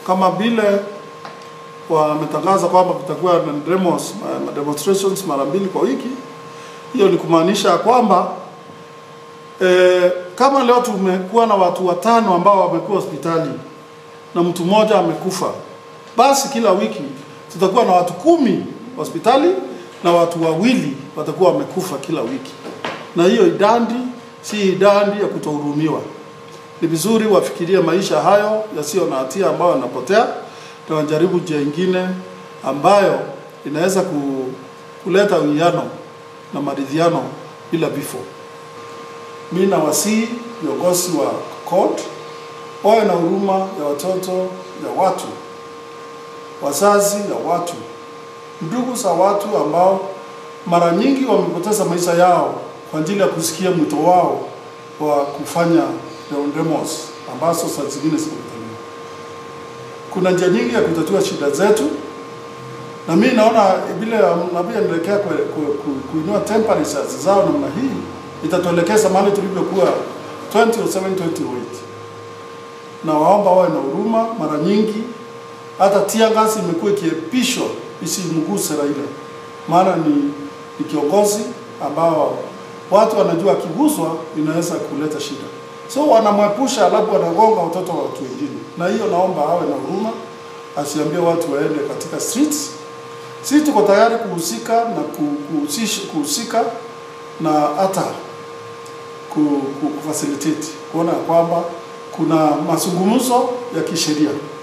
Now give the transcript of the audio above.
kama vile wametangaza kwamba kutakuwa na demos, ma- demonstrations mara mbili kwa wiki. Hiyo ni kumaanisha ya kwamba e, kama leo tumekuwa na watu watano ambao wamekuwa hospitali na mtu mmoja amekufa, basi kila wiki tutakuwa na watu kumi hospitali na watu wawili watakuwa wamekufa kila wiki, na hiyo idadi si idadi ya kutohurumiwa. Ni vizuri wafikirie maisha hayo yasiyo na hatia ambayo yanapotea na wajaribu njia ingine ambayo inaweza ku, kuleta uwiano na maridhiano bila vifo. Mi nawasihi viongozi wa court wawe na huruma ya watoto ya watu, wazazi ya watu, ndugu za watu ambao mara nyingi wamepoteza maisha yao kwa ajili ya kusikia mwito wao wa kufanya demos ambazo saa zingine zimekataliwa. Kuna njia nyingi ya kutatua shida zetu, na mi naona vile navyoendelekea ku, ku, ku, kuinua temperatures zao namna hii itatuelekeza mahali tulivyokuwa 2007 2008 na waomba wawe na huruma. Mara nyingi hata tia gasi imekuwa ikiepishwa isimguse Raila, maana ni, ni kiongozi ambao watu wanajua akiguswa inaweza kuleta shida, so wanamwepusha, alafu wanagonga watoto wa watu wengine. Na hiyo naomba awe na huruma, asiambie watu waende katika streets. Sisi tuko tayari kuhusika na ku- kuhusisha- kuhusika na hata ku, ku, kufacilitate kuona ya kwamba kuna mazungumzo ya kisheria